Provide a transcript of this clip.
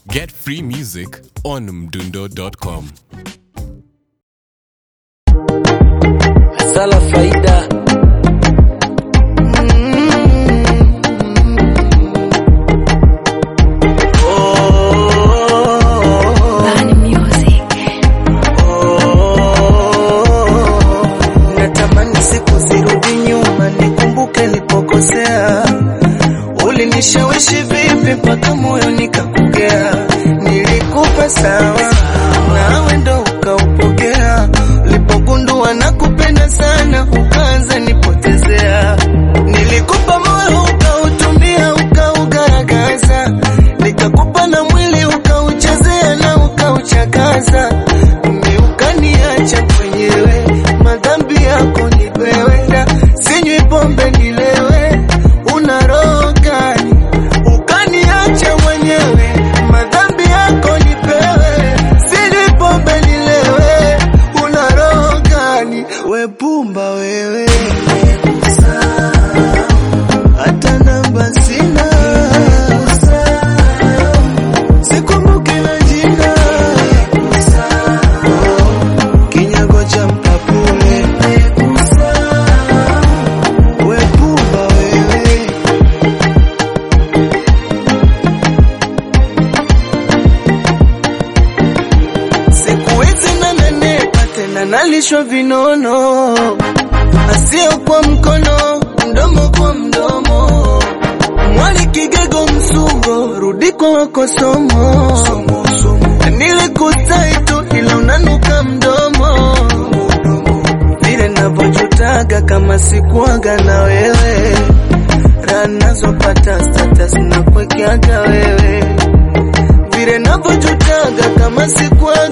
Get free music on mdundo.com. Sala faida Bani Music. natamani siku zirudi nyuma nikumbuke nilipokosea ulinishawishi vipi mpaka moyo nikakugea nilikupa sawa nawe ndo ukaupokea ulipogundua na kupenda sana ukaanza nipotezea nilikupa moyo ukautumia ukaugaragaza nikakupa na mwili ukauchezea na ukauchakaza mi ukaniacha mwenyewe madhambi yako nipewenda sinywi pombe nilewe una roho gani ukaniacha mwenyewe madhambi yako nipewe sinywi pombe nilewe una roho gani we pumba wewe hata namba sina sikumbuki na jina kinyago cha mpapule we pumba wewe siku hizi nanenepa tena nalishwa vinono asio kwa mkono mdomo kwa mdomo mwali kigego msugo rudi kwa wako somo nilikutai tu ila unanuka mdomo vile navyojutaga kama sikuaga na wewe raha nazopata status na kuwekeaga wewe vile navyojutaga kama sikuaga